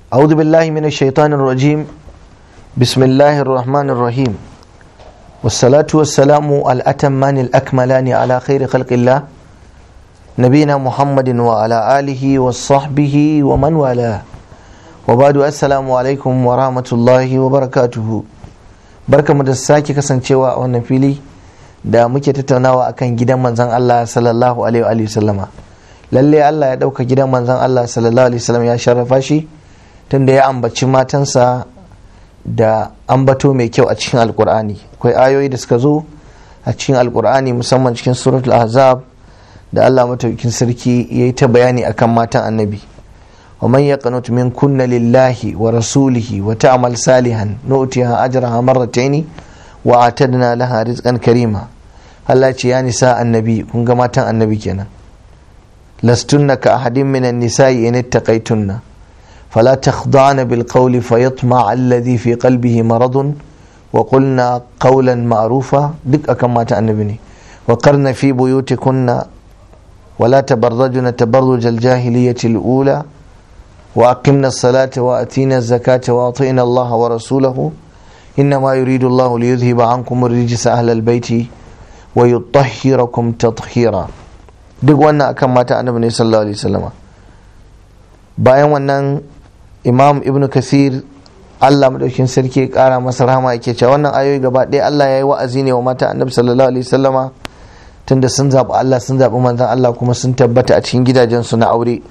أعوذ بالله من الشيطان الرجيم بسم الله الرحمن الرحيم والصلاة والسلام الأتمان الأكملان على خير خلق الله نبينا محمد وعلى آله وصحبه ومن والاه وبعد السلام عليكم ورحمة الله وبركاته بركة مدساكي كسان شواء ونفيلي da muke tattaunawa akan gidan manzon Allah sallallahu alaihi wa sallama lalle Allah ya dauka gidan manzon Allah sallallahu alaihi wasallam ya sharrafa shi tunda ya ambaci matansa da ambato mai kyau a cikin alkur'ani akwai ayoyi da suka zo a cikin alkur'ani musamman cikin suratul ahzab da Allah mataukin sarki ya yi ta bayani akan matan annabi wa man yaqnut min kunna lillahi wa rasulihi wa ta'mal salihan nu'tiha ajraha marrataini wa atadna laha rizqan karima Allah ce ya nisa annabi kun ga matan annabi kenan lastunna ka ahadin minan nisa'i in ittaqaytunna فلا تخضعن بالقول فيطمع الذي في قلبه مرض وقلنا قولا معروفا دك أكما تأنبني وقرن في بيوتكن ولا تبرجن تبرج الجاهلية الأولى وأقمنا الصلاة وأتينا الزكاة وأطئنا الله ورسوله إنما يريد الله ليذهب عنكم الرجس أهل البيت ويطهركم تطهيرا duk wannan akan mata annabi ne sallallahu alaihi wasallama bayan wannan imam ibnu kasir allah madaukin sarki kara masa rahama yake cewa wannan ayoyi gaba ɗaya allah ya yi wa'azi ne wa mata annabi sallallahu alaihi wasallama tunda sun zaɓi allah sun zaɓi manzon allah kuma sun tabbata a cikin gidajensu na aure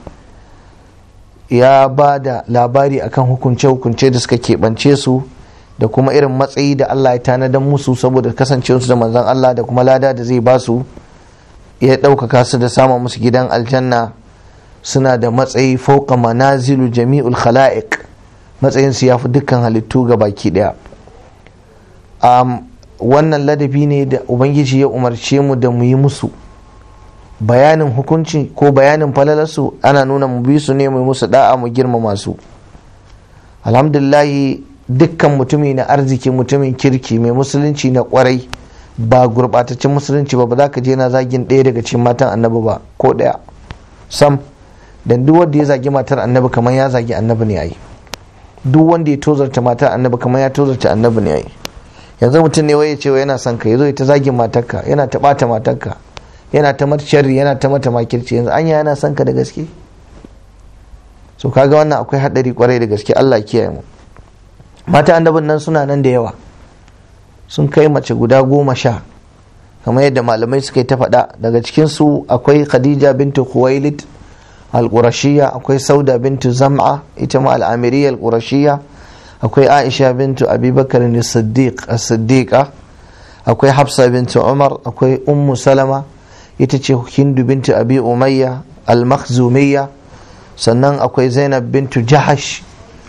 ya ba da labari akan hukunce-hukunce da suka keɓance su da kuma irin matsayi da allah ya tanadan musu saboda kasancewarsu da manzon allah da kuma lada da zai ba su ya ɗaukaka su da sama musu gidan aljanna suna da matsayi fauka manazilu jami'ul khala'iq matsayin su yafi dukkan halittu ga baki daya um, wannan ladabi ne da ubangiji ya umarce mu da mu yi musu bayanin hukunci ko bayanin falalarsu ana nuna mu bi su ne mu musu da'a mu girmama su alhamdulillahi dukkan mutumi na arziki mutumin kirki mai musulunci na kwarai ba gurbataccen musulunci ba ba za ka je na zagin ɗaya daga cikin matan annabi ba ko ɗaya sam dan duk wanda ya zagi matar annabi kamar ya zagi annabi ne ai duk wanda ya tozarta matar annabi kamar ya tozarta annabi ne ai yanzu mutum ne waye cewa yana son ka yazo ya ta zagin matarka yana ta bata matarka yana ta mata sharri yana ta mata makirci yanzu anya yana son ka da gaske so kaga wannan akwai hadari kwarai da gaske Allah kiyaye mu mata annabin nan suna nan da yawa sun kai mace guda goma sha kamar yadda malamai suka yi ta faɗa daga cikinsu akwai khadija bintu khuwailid al-qurashiyya akwai sauda bintu zam'a ita ma al-amiriyya al-qurashiyya akwai aisha bintu abubakar as-siddiq as-siddiqa akwai hafsa bintu umar akwai ummu salama ita ce hindu bintu abi umayya al-makhzumiyya sannan akwai zainab bintu jahash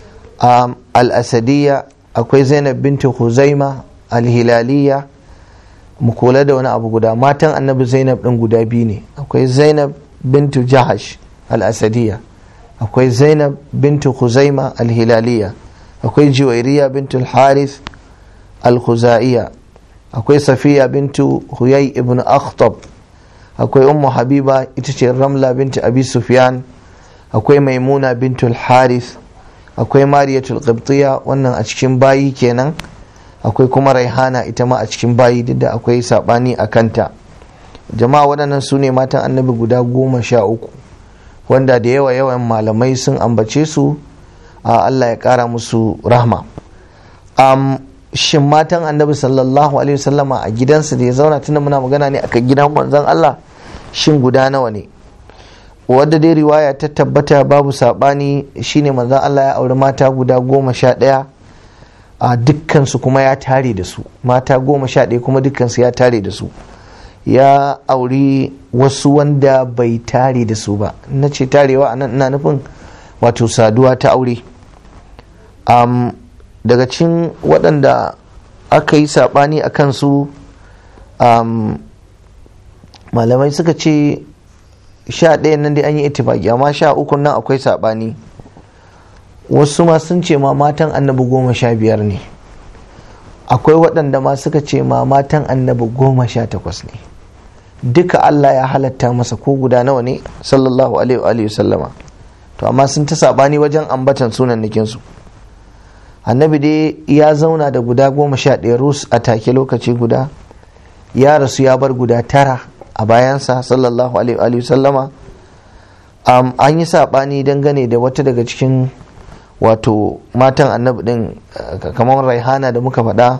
al-asadiyya akwai zainab bintu huzaima al-hilaliyya mu kula da wani abu guda matan annabi zainab din guda biyu ne akwai zainab bintu jahash al-asadiyya akwai zainab bintu khuzaima al-hilaliya akwai juwairiya bintu al-harith al-khuzaiya akwai safiya bintu huyay ibn akhtab akwai ummu habiba ita ce ramla bintu abi sufyan akwai maimuna bintu al-harith akwai mariyatul qibtiya wannan a cikin bayi kenan akwai kuma raihana ita ma a cikin bayi duk da akwai sabani a kanta jama'a waɗannan su ne matan annabi guda goma sha uku wanda da yawa yawan malamai sun ambace su a Allah ya ƙara musu rahma um, shin matan annabi sallallahu alaihi wasallama a gidansa da ya zauna tunda muna magana ne akan gidan manzon Allah shin guda nawa ne wadda dai riwaya ta tabbata babu saɓani shine manzon Allah ya auri mata guda goma sha ɗaya a dukkansu kuma ya tare da su mata goma sha ɗaya kuma dukkansu ya tare da su ya auri wasu wanda bai tare da su ba na ce tarewa a nan ina nufin wato saduwa ta aure um, daga cikin waɗanda aka yi saɓani a kansu um, malamai suka ce sha ɗaya nan dai an yi itifaki amma sha uku nan akwai saɓani wasu ma sun ce ma matan annabi goma sha biyar ne akwai waɗanda ma suka ce ma matan annabi goma sha takwas ne duka Allah ya halatta masa ko guda nawa ne sallallahu alaihi wa sallama to amma sun ta sabani wajen ambatan sunan su annabi dai ya zauna da guda goma sha ɗaya rus a take lokaci guda ya rasu ya bar guda tara a bayansa sallallahu alaihi wa sallama um, an yi saɓani dangane da wata daga cikin wato matan annabi din kamar raihana da muka faɗa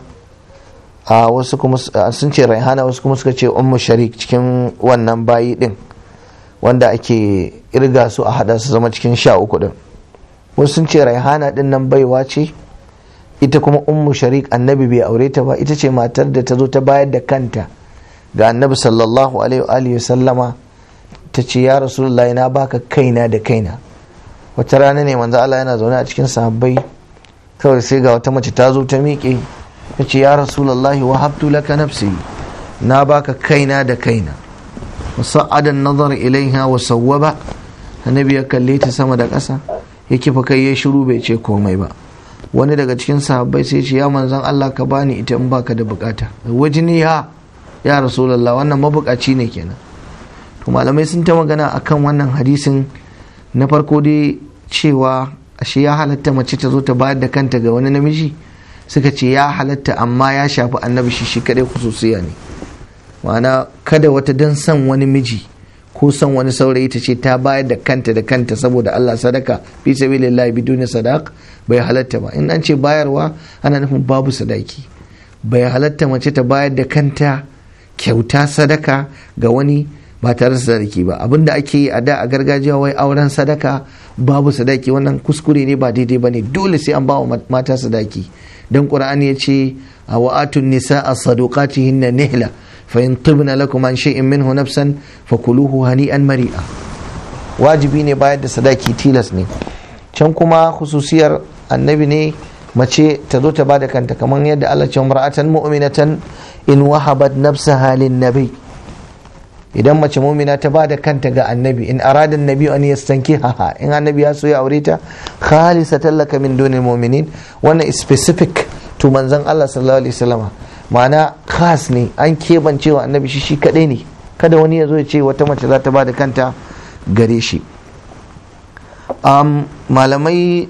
a wasu kuma sun ce raihana wasu kuma suka ce ummu sharik cikin wannan bayi din wanda ake irga su a hada su zama cikin sha uku din wasu sun ce raihana din nan baiwa ce ita kuma ummu sharik annabi bai aure ta ba ita ce matar da ta zo ta bayar da kanta ga annabi sallallahu alaihi wa sallama ta ce ya rasulullah na baka kaina da kaina wata rana ne manzo Allah yana zaune a cikin sahabbai kawai sai ga wata mace ta zo ta miƙe ta ce ya rasulullah wa habtu laka nafsi na baka kaina da kaina wasa'adan nazar ilaiha wa sawwaba annabi ya kalle ta sama da ƙasa ya kifa kai ya shiru bai ce komai ba wani daga cikin sahabbai sai ce ya manzon Allah ka bani ita in baka da bukata wajini ya ya rasulullah wannan mabukaci ne kenan to malamai sun ta magana akan wannan hadisin na farko dai cewa ashe ya halatta mace ta zo ta bayar da kanta ga wani namiji suka ce ya halatta amma ya shafi annabi shi shi kadai khususiya ne ma'ana kada wata dan son wani miji ko son wani saurayi ta ce ta bayar da kanta da kanta saboda Allah sadaka fi sabilillah biduni sadaq bai halatta ba in an ce bayarwa ana nufin babu sadaki bai halatta mace ta bayar da kanta kyauta sadaka ga wani ba tare da sadaki ba abinda ake yi a da a gargajiya wai auren sadaka babu sadaki wannan kuskure ne ba daidai ba ne dole sai an bawa mata sadaki dan qur'ani ya ce a wa'atun nisa a sadaqatihinna nihla fa in tibna lakum an shay'in minhu nafsan fakuluhu hani'an mari'a wajibi ne bayar da sadaki tilas ne can kuma khususiyar annabi ne mace ta zo ta bada kanta kamar yadda Allah ce mar'atan mu'minatan in wahabat nafsaha lin nabi idan mace mumina ta bada kanta ga annabi in arada annabi an yastanki haha in annabi ya so ya aure ta khalisa tallaka min dunil mu'minin wannan specific to manzon Allah sallallahu alaihi wasallam ma'ana khas ne an kebance wa annabi shi shi kadai ne kada wani ya zo ya ce wata mace za ta bada kanta gare shi um, malamai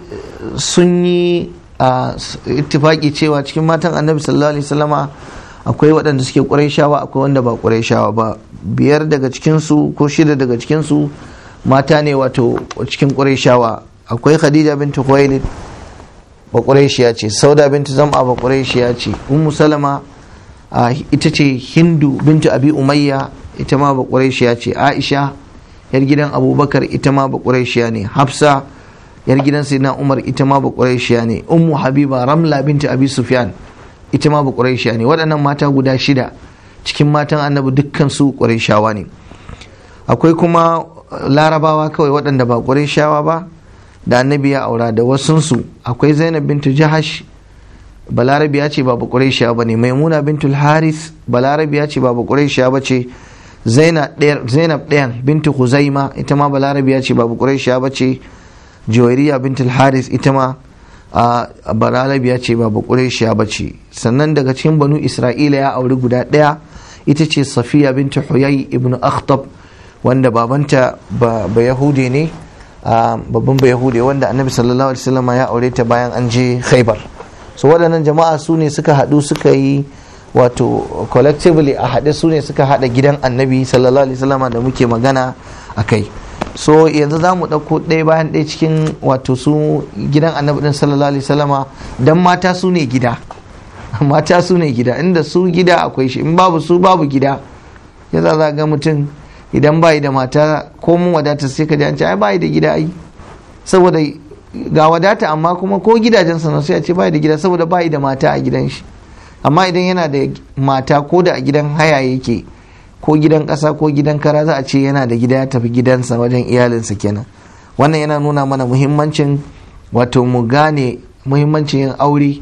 sun yi uh, ittifaki cewa cikin matan annabi sallallahu alaihi wasallama akwai waɗanda suke ƙurayshawa akwai wanda ba ƙurayshawa ba biyar daga cikinsu ko shida daga cikinsu mata ne wato cikin ƙurayshawa akwai khadija bintu khuwailid ba ƙurayshiya ce sauda bintu zam'a ba ƙurayshiya ce ummu salama ita ce hindu bintu abi umayya ita ma ba ƙurayshiya ce aisha yar gidan abubakar ita ma ba ƙurayshiya ne hafsa yar gidan sayyidina umar ita ma ba ƙurayshiya ne ummu habiba ramla bintu abi sufyan ita ma ba ƙurayshiya ne waɗannan mata guda shida cikin matan annabi dukkan su ƙurayshawa ne akwai kuma larabawa kawai waɗanda ba ƙurayshawa ba da annabi ya aura da wasunsu akwai zainab bintu jahash balarabiya ce ba ƙurayshiya ba ne maimuna bintu haris balarabiya ce ba ƙurayshiya ba ce zainab ɗayan bintu huzaima ita ma balarabiya ce ba ƙurayshiya ba ce juwairiya bintu haris ita ma a balarabiya ce ba bakureshiya ba ce sannan daga cikin banu isra'ila ya auri guda ɗaya ita ce safiya bintu huyai ibn akhtab wanda babanta ba yahude ne babban ba yahude wanda annabi sallallahu alaihi wasallam ya aure ta bayan an je khaibar so waɗannan jama'a su ne suka haɗu suka yi wato collectively a haɗe su ne suka haɗa gidan annabi sallallahu alaihi wasallam da muke magana a kai so yanzu za mu ɗauko ɗaya bayan ɗaya cikin wato su gidan annabi ɗin sallallahu alaihi wasallama dan mata su ne gida mata su ne gida inda su gida akwai shi in babu su babu gida ya za ga mutum idan bayi da mata ko mun wadata sai ka ji an ce ai bayi da gida ai saboda ga wadata amma kuma ko gidajen sa sai a ce bayi da gida saboda bayi da mata a gidan shi amma idan yana da mata ko da a gidan haya yake ko gidan ƙasa ko gidan kara za a ce yana da gida ya tafi gidansa wajen iyalinsa kenan wannan yana nuna mana muhimmancin wato mu gane muhimmancin yin aure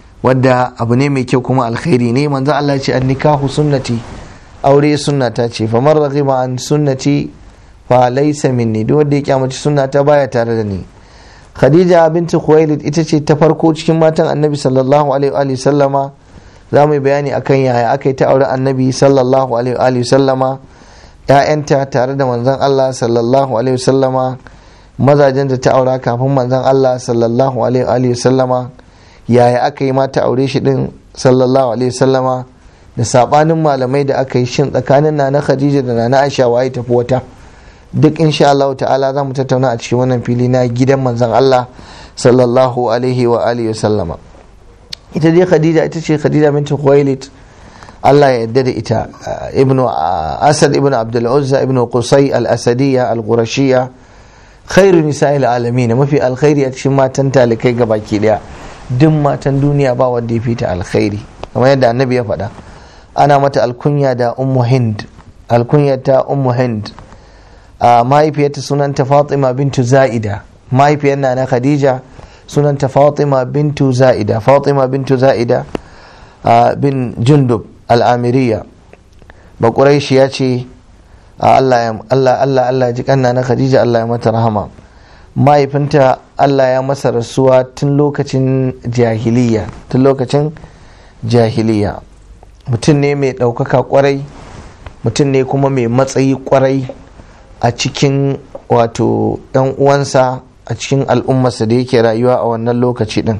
wadda abu ne mai kyau kuma alkhairi ne manzo Allah ya ce an nikahu sunnati aure sunnata ce fa man raghiba an sunnati fa laysa minni duk wanda ya kyamaci sunnata baya tare da ni Khadija binti Khuwailid ita ce ta farko cikin matan Annabi sallallahu alaihi wa sallama za mu yi bayani akan yaya aka yi ta aure annabi sallallahu alaihi sallama ya'yanta tare da manzon Allah sallallahu alaihi sallama mazajen da ta aura kafin manzon Allah sallallahu alaihi sallama yaya aka yi mata aure shi din sallallahu alaihi sallama da sabanin malamai da aka yi shin tsakanin nana Khadija da nana Aisha waye tafi wata duk insha Allah ta'ala za mu tattauna a cikin wannan fili na gidan manzon Allah sallallahu alaihi wa alihi sallama ita dai Khadija ita ce Khadija binti Khuwailid Allah ya yarda da ita ibnu Asad ibnu Abdul Uzza ibnu Qusay al-Asadiyya al-Qurashiyya khairu nisa'il alamin mafi alkhairi a cikin matan talikai gabaki daya duk matan duniya ba wanda ya fita alkhairi kamar yadda annabi ya faɗa ana mata alkunya da ummu hind alkunya ta ummu hind a mahaifiyarta sunanta fatima bintu za'ida mahaifiyar na khadija sunanta fatima bintu za'ida fatima bintu za'ida bin jundub al'amiriya ba ya ce Allah Allah Allah Allah ji kanna na khadija Allah ya mata rahama mahaifinta Allah ya masa rasuwa tun lokacin jahiliya tun lokacin jahiliya mutum ne mai ɗaukaka kwarai mutum ne kuma mai matsayi kwarai a cikin wato ɗan uwansa a cikin al'ummarsa da yake rayuwa a wannan lokaci ɗin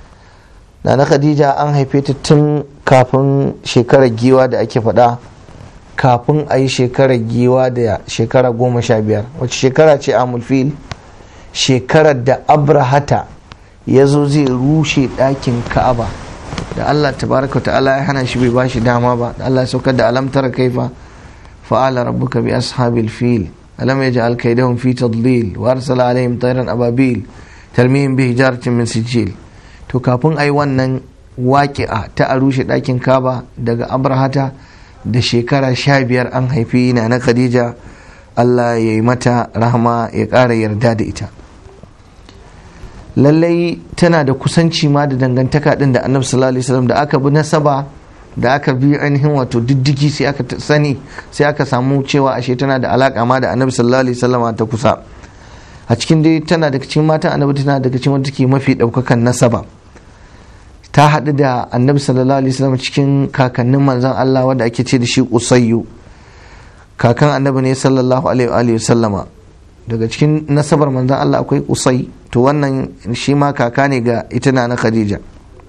na khadija an haife ta tun kafin shekarar giwa da ake faɗa kafin a yi shekarar giwa da shekara goma sha biyar wacce shekara ce amulfil shekarar da abrahata ya zo zai rushe ɗakin ka'aba da allah tabaraka ta'ala ya hana shi bai ba shi dama ba da allah ya saukar da alamtara kaifa fa'ala rabbuka bi ashabil fil alam yaj'al kaydahum fi tadlil wa arsala alaihim tayran ababil tarmihim bi hijaratin min sijil to kafin ai wannan waƙi'a ta a rushe ɗakin kaba daga abrahata da shekara sha biyar an haifi na na khadija allah ya yi mata rahama ya ƙara yarda da ita lallai tana da kusanci ma da dangantaka ɗin da annabi sallallahu alaihi wasallam da aka bi nasaba da aka bi ainihin wato diddigi sai aka sani sai aka samu cewa ashe tana da alaka ma da annabi sallallahu alaihi wasallam ta kusa a cikin dai tana daga cikin matan annabi tana daga cikin wanda take mafi ɗaukakan nasaba ta haɗu da annabi sallallahu alaihi wasallam cikin kakannin manzon Allah wanda ake ce da shi usayyu kakan annabi ne sallallahu alaihi wasallama daga cikin nasabar manzon Allah akwai usai to wannan shi ma kaka ne ga ita na Khadija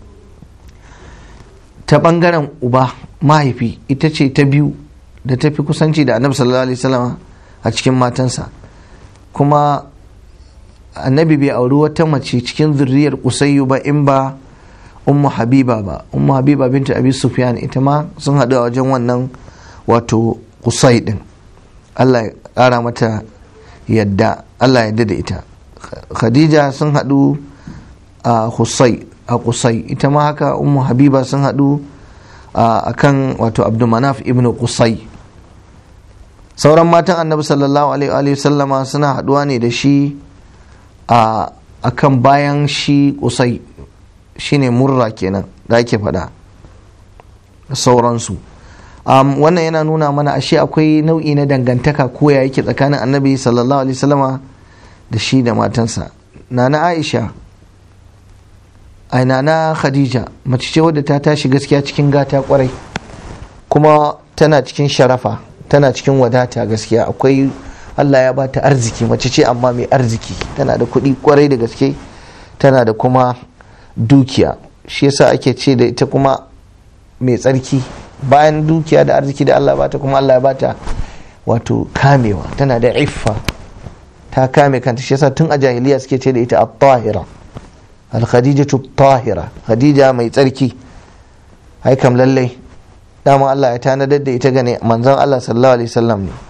ta bangaren uba mahaifi ita ce ta biyu da ta fi kusanci da annabi sallallahu alaihi wasallama a cikin matansa kuma annabi bai auri wata mace cikin zurriyar usayyu ba in ba ummu habiba ba ummu habiba binta abi sufyan ita ma sun haɗu a wajen wannan wato kusai din allah ya ƙara mata yadda allah yadda da ita khadija sun haɗu a kusai a kusai ita ma haka ummu habiba sun haɗu a kan wato abdulmanaf ibn kusai sauran matan annabi sallallahu alaihi sallama suna haɗuwa ne da shi a kan bayan shi kusai shine murra kenan da ake faɗa da sauransu um, wannan yana nuna mana ashe akwai nau'i na dangantaka ko ya yake tsakanin annabi sallallahu alaihi wasallama da shi da matansa nana aisha ai nana khadija mace ce wadda ta tashi gaskiya cikin gata kwarai kuma tana cikin sharafa tana cikin wadata gaskiya akwai allah ya bata arziki mace ce amma mai arziki tana da kuɗi kwarai da gaske tana da kuma dukiya shi yasa ake ce da ita kuma mai tsarki bayan dukiya da arziki da Allah bata kuma Allah ya bata wato kamewa tana da iffa ta kame kanta shi yasa tun a jahiliya suke ce da ita at-tahira al-khadijatu tahira khadija mai tsarki ai kam lallai dama Allah ya tanadar da ita gane manzon Allah sallallahu alaihi wasallam ne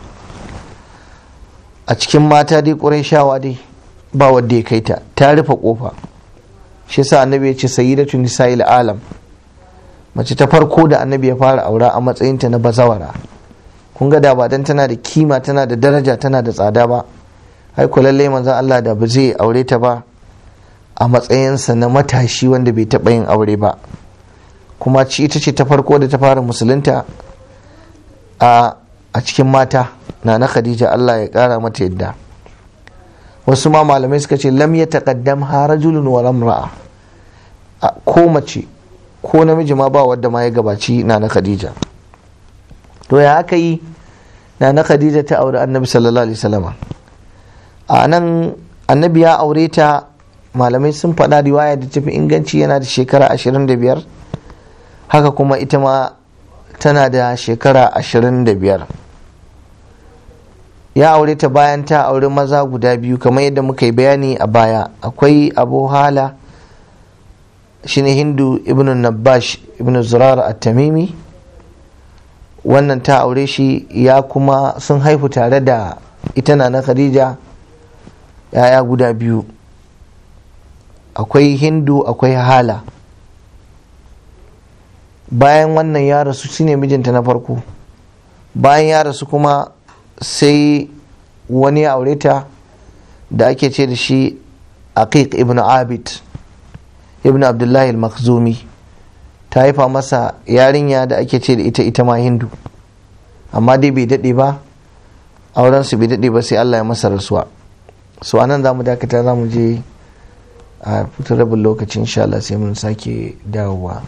a cikin mata dai shawa dai ba wanda ya kai ta ta rufe kofa shi yasa annabi ya ce sayyidatu nisa'il alam mace ta farko da annabi ya fara aura a matsayinta na bazawara kun ga da ba dan tana da kima tana da daraja tana da tsada ba ai ku lalle manzon Allah da ba zai aure ta ba a matsayinsa na matashi wanda bai taɓa yin aure ba kuma ci ita ce ta farko da ta fara musulunta a a cikin mata na na Khadija Allah ya kara mata yadda wasu ma malamai suka ce lam ya taqaddam ha rajulun wa lamra'a ko mace ko namiji ma ba wadda ma ya gabaci na na khadija to ya aka yi na na khadija ta aure annabi sallallahu alaihi wasallam a nan annabi ya aure ta malamai sun faɗa riwaya da tafi inganci yana da shekara 25 haka kuma ita ma tana da shekara 25 ya aure ta bayan ta aure maza guda biyu kamar yadda muka yi bayani a baya akwai abu hala shine hindu ibn nabash ibn zurar at-tamimi wannan ta aure shi ya kuma sun haifu tare da ita na na khadija yaya guda biyu akwai hindu akwai hala bayan wannan ya rasu shine mijinta na farko bayan ya rasu kuma sai wani ya aure ta da ake ce da shi aqiq ibn abid ibn abdullahi al-makhzumi ta haifa masa yarinya da ake ce da ita ita ma hindu amma dai bai daɗe ba aurensu bai daɗe ba sai allah ya masa rasuwa so anan za mu dakata za mu je a fitar rabin lokacin insha Allah sai mun sake dawowa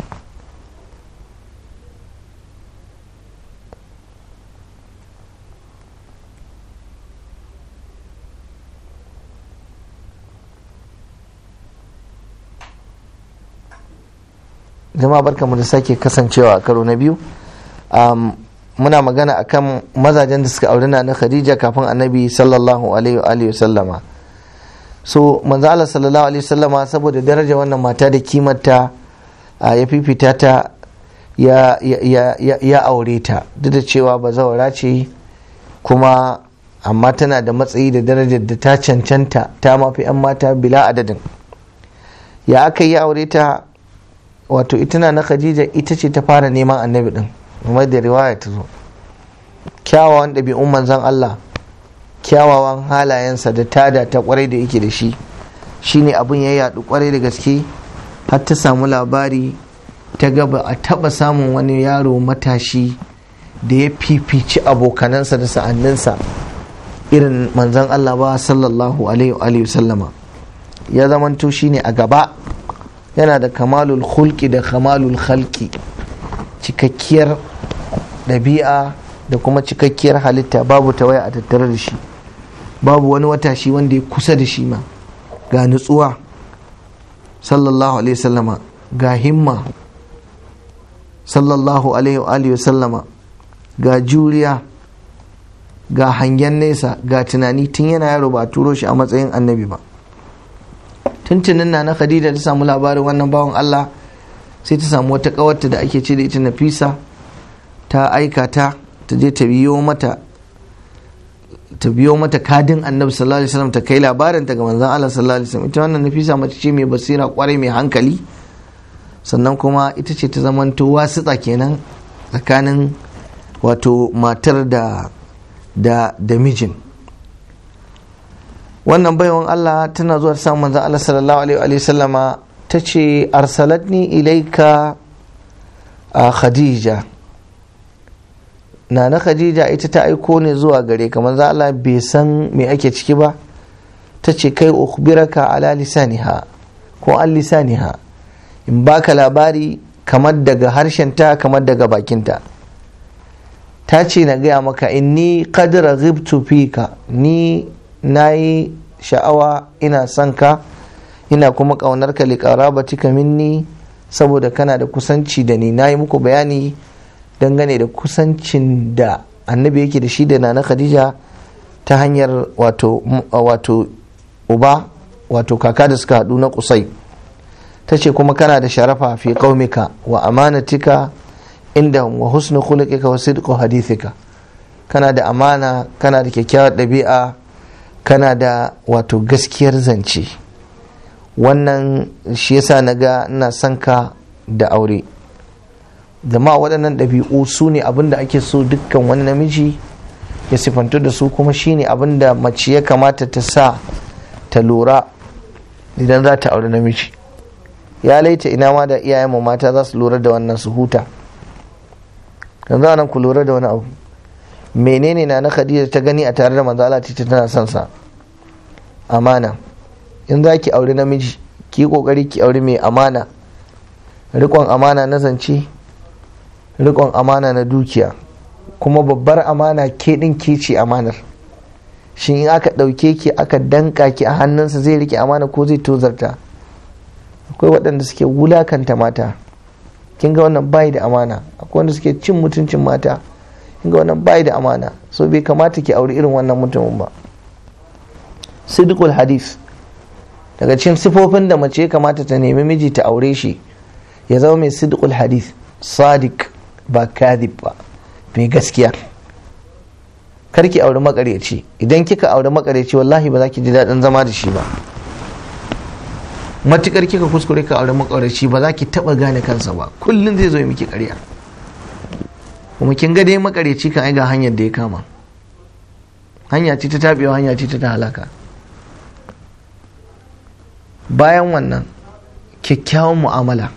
jama'a barkamu da sake kasancewa a karo na biyu muna magana akan mazajen da suka auri na na khadija kafin annabi sallallahu alaihi wa sallama so manzo Allah sallallahu alaihi sallama saboda daraja wannan mata da kimarta ya fifita ta ya, ya, ya, ya aure ta duk da cewa bazawara ce kuma amma tana da matsayi da darajar da ta cancanta ta mafi 'yan mata bila adadin ya aka yi aure ta wato ita na na khadija ita ce ta fara neman annabi din kuma da riwaya ta zo kyawawan ɗabi'un manzon Allah kyawawan halayensa da tada ta kwarai da yake da shi shine abin ya yadu kwarai da gaske har ta samu labari ta gaba a taba samun wani yaro matashi da ya fifici abokanansa da sa'anninsa irin manzon Allah ba sallallahu alaihi sallama ya zamanto shine a gaba yana da kamalul hulki da kamalul khalki cikakkiyar ɗabi'a da kuma cikakkiyar halitta babu tawaya a tattare da shi babu wani watashi wanda ya kusa da shi ma ga nutsuwa sallallahu alaihi sallama ga himma sallallahu alaihi sallama ga juriya ga hangen nesa ga tunani tun yana yaro ba a turo shi a matsayin annabi ba tuntunin na na khadija ta samu labarin wannan bawan allah sai ta samu wata kawarta da ake ce da ita nafisa ta aika ta ta je ta biyo mata ta biyo mata kadin annabi sallallahu alaihi wasallam ta kai labarin ta ga manzon Allah sallallahu alaihi wasallam ita wannan nafisa mace ce mai basira kwarai mai hankali sannan kuma ita ce ta zamanto wasitsa kenan tsakanin wato matar da da da mijin wannan baiwan Allah tana zuwa ta samun manzon Allah sallallahu alaihi wasallama ta ce arsalatni ilaika a khadija na na khadija ita ta aiko ne zuwa gare ka manzo Allah bai san me ake ciki ba ta ce kai ukhbiraka ala lisaniha ko an lisaniha in baka labari kamar daga harshenta kamar daga bakinta ta ce na gaya maka inni qad raghibtu fika ni nayi sha'awa ina son ka ina kuma kaunar ka liqarabatika minni saboda kana da kusanci da ni nayi muku bayani dangane da kusancin da annabi yake da shi da nana khadija ta hanyar wato wato uba wato kaka da suka haɗu na kusai ta ce kuma kana da sharafa fi qaumika wa amanatika inda wa husnu khuluqika wa sidqu hadithika kana da amana kana da kyakkyawar ɗabi'a kana da wato gaskiyar zance wannan shi yasa na ga ina son ka da aure jama'a waɗannan ɗabi'u su ne abin da ake so dukkan wani namiji ya sifantu da su kuma shine abin da mace ya kamata ta sa ta lura idan za ta auri namiji ya laita ina ma da iyayenmu mata za su lura da wannan su huta yanzu nan ku lura da wani abu menene na na khadija ta gani a tare da manzo Allah ta tana son sa amana in za ki auri namiji ki kokari ki auri mai amana rikon amana na zance rikon amana na dukiya kuma babbar amana ke ɗin ke ce amanar shin in aka ɗauke ki aka danka ki a hannunsa zai rike amana ko zai tozarta akwai waɗanda suke wulakanta mata kin ga wannan bayi da amana akwai wanda suke cin mutuncin mata kin ga wannan bayi da amana so bai kamata ki auri irin wannan mutumin ba sidqul hadith daga cikin sifofin da mace kamata ta nemi miji ta aure shi ya zama mai sidqul hadith sadiq ba kadhib ba mai gaskiya karki auri makaryaci idan kika auri makaryaci wallahi ba za ki ji daɗin zama da shi ba matukar kika kuskure ka aure makaryaci ba za ki taɓa gane kansa ba kullum zai zo ya miki ƙarya kuma kin ga dai makaryaci kan ai ga hanyar da ya kama hanya ce ta taɓewa hanya ce ta halaka bayan wannan kyakkyawan mu'amala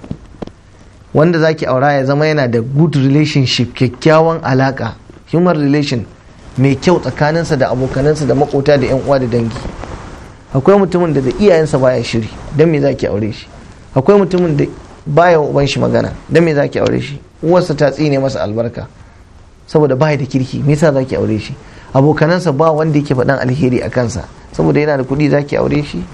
wanda zaki aura ya zama yana da good relationship kyakkyawan alaka human relation mai kyau tsakaninsa da abokanansa da makota da 'yan uwa da dangi akwai mutumin da da iyayensa baya shiri don me zaki aure shi akwai mutumin da baya uban shi magana don me zaki aure shi uwarsa ta tsine masa albarka saboda baya da kirki me yasa zaki aure shi abokanansa ba wanda yake faɗan alheri a kansa saboda yana da kuɗi zaki aure shi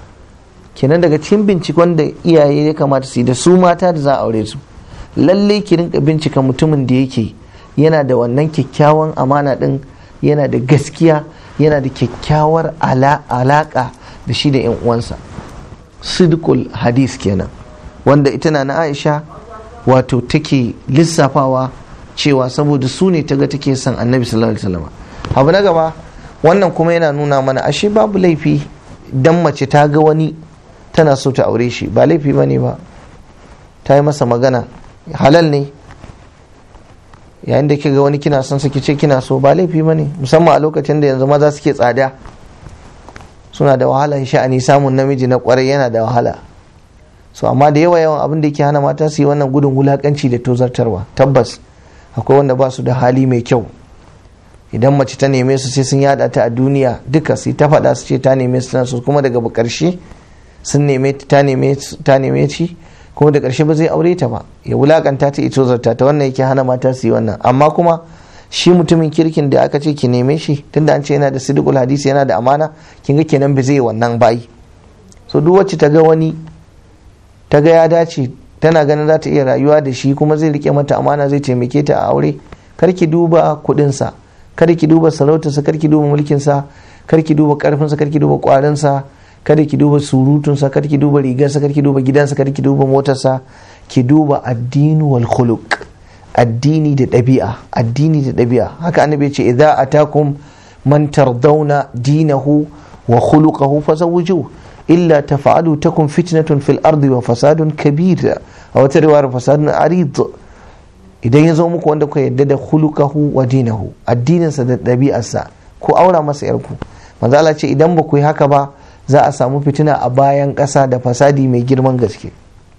kenan daga cikin bincikon da iyaye ya kamata su yi da su mata da za a aure su lalle ki rinka bincika mutumin da yake yana da wannan kyakkyawan amana din yana da gaskiya yana da kyakkyawar alaka da shi da 'yan uwansa sidikul hadis kenan wanda ita na aisha wato take lissafawa cewa saboda su ne taga take son annabi sallallahu alaihi wasallam abu na gaba wannan kuma yana nuna mana ashe babu laifi dan mace ta ga wani tana so ta aure shi ba laifi ba ne ba ta yi masa magana halal ne yayin da ga wani kina son saki ce kina so ba laifi ba ne musamman a lokacin da yanzu maza suke tsada suna da wahala sha'ani samun namiji na kwarai yana da wahala so amma da yawa yawan abin da yake hana mata su yi wannan gudun wulakanci da tozartarwa tabbas akwai wanda ba su da hali mai kyau idan mace ta neme su sai sun yada ta a duniya duka sai ta faɗa su ce ta neme su su kuma daga ƙarshe sun neme ta neme ta neme ci kuma da ƙarshe ba zai aure ta ba ya wulakanta ta ito zarta ta wannan yake hana mata su yi wannan amma kuma shi mutumin kirkin da aka ce ki neme shi tunda an ce yana da sidikul hadisi yana da amana kin ga kenan ba zai wannan bayi so duk wacce ta ga wani ta ga ya dace tana ganin za ta iya rayuwa da shi kuma zai rike mata amana zai taimake ta a aure kar ki duba kuɗinsa kar ki duba sarautarsa kar ki duba mulkinsa kar ki duba karfinsa kar ki duba kwarinsa kada ki duba surutunsa kada ki duba rigarsa kada ki duba gidansa kada ki duba motarsa ki duba addini wal khuluq addini da ɗabi'a addini da ɗabi'a haka annabi ya ce idza atakum man tardawna dinahu wa khuluquhu fazawwiju illa tafa'alu takun fitnatun fil ardi wa fasadun kabir a wata riwayar fasadun arid idan ya zo muku wanda ku yadda da khuluquhu wa dinahu addininsa da ɗabi'arsa ko aura masa yarku manzo Allah ce idan ba ku yi haka ba za a samu fitina a bayan ƙasa da fasadi mai girman gaske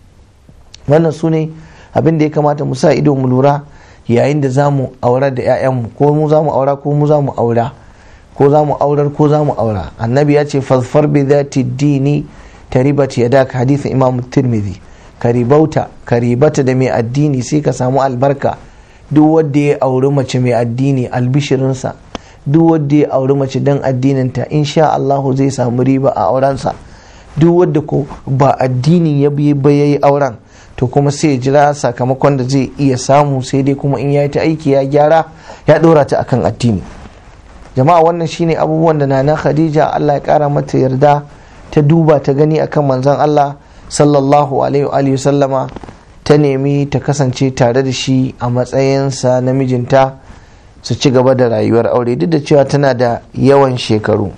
wannan su ne abin da ya kamata mu sa ido mu lura yayin da za mu aura da 'ya'yanmu ko mu za mu aura ko mu za mu aura ko za mu aurar ko za mu aura annabi ya ce fasfar bi zati dini taribat yadak hadithin imam tirmidhi karibauta karibata da mai addini sai ka samu albarka duk wanda ya auri mace mai addini albishirinsa duk wanda ya auri mace don addininta insha Allah zai samu riba a aurensa duk wanda ko ba addinin ya bi ba yayi auren to kuma sai ya jira sakamakon da zai iya samu sai dai kuma in ya yi ta aiki ya gyara ya dora ta akan addini jama'a wannan shine abubuwan da nana khadija Allah ya kara mata yarda ta duba ta gani akan manzon Allah sallallahu alaihi wa sallama ta nemi ta kasance tare da shi a matsayinsa na mijinta su ci gaba da rayuwar aure duk da cewa tana da yawan shekaru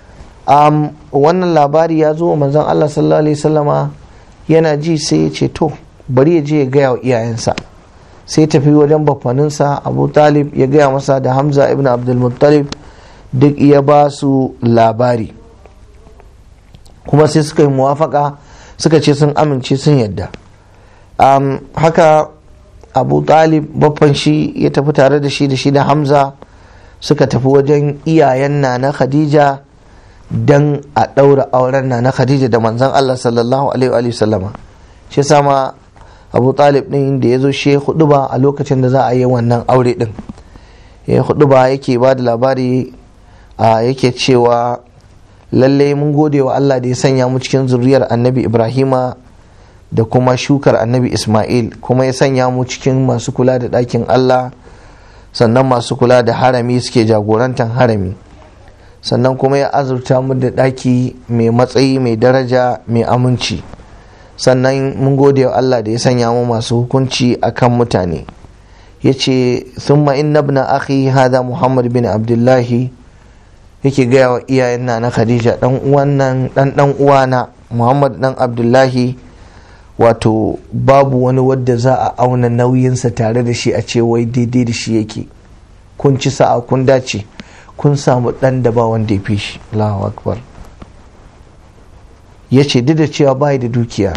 um, wannan labari ya zo manzon Allah sallallahu alaihi sallama yana ji sai ya ce to bari ya je ya gaya wa iyayensa sai tafi wajen bafaninsa abu talib ya gaya masa da hamza ibn abdulmuttalib duk ya ba su labari kuma sai suka yi muwafaka suka ce sun amince sun yadda um, haka abu talib baffan shi ya tafi tare da shi da shi da hamza suka tafi wajen iyayen na na khadija don a ɗaura auren na na khadija da manzan allah sallallahu alaihi wa sallama shi sama abu talib ɗin da ya zo shi hudu ba a lokacin da za a yi wannan aure ɗin ya hudu ba yake ba da labari a yake cewa lalle mun gode wa Allah da ya sanya mu cikin zuriyar annabi Ibrahima da kuma shukar annabi Ismail kuma ya sanya mu cikin masu kula da ɗakin Allah sannan masu kula da harami suke jagorantar harami sannan kuma ya azurta mu da ɗaki mai matsayi mai daraja mai aminci sannan mun gode wa Allah da ya sanya mu masu hukunci akan mutane ya ce thumma inna ibn akhi hada muhammad bin abdullahi yake gaya wa iyayen na na khadija dan uwannan dan dan uwana muhammad dan abdullahi wato babu wani wadda za a auna nauyinsa tare da shi a ce wai daidai da shi yake kun ci sa'a kun dace kun samu dan da ba wanda ya fi shi Allahu akbar ya ce duk da cewa bai da dukiya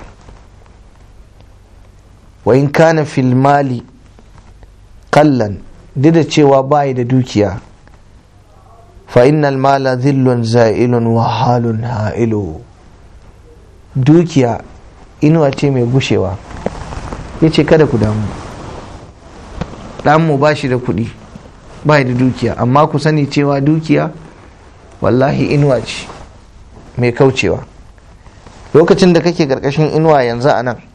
wa in kana fil mali kallan duk da cewa bai da dukiya fa innal mala zillun za'ilun wa halun ha'ilu dukiya inuwa ce mai gushewa ya ce kada ku damu ɗanmu ba shi da kuɗi ba da dukiya amma ku sani cewa dukiya wallahi inuwa ce mai kaucewa lokacin da kake ƙarƙashin inuwa yanzu a nan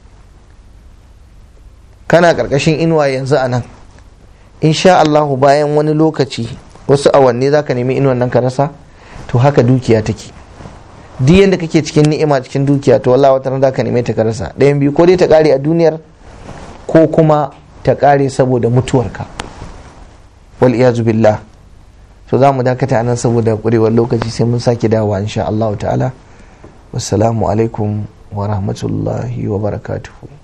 kana ƙarƙashin inuwa yanzu a nan insha Allahu bayan wani lokaci wasu awanni za ka nemi inuwan nan ka rasa to haka dukiya take duk yadda kake cikin ni'ima cikin dukiya to wallahi wata za ka neme ta ka rasa ɗayan biyu ko dai ta ƙare a duniyar ko kuma ta ƙare saboda mutuwarka wal iyazu billah to za mu dakata anan saboda ƙurewar lokaci sai mun sake dawowa insha Allah ta'ala wassalamu alaikum wa rahmatullahi wa barakatuhu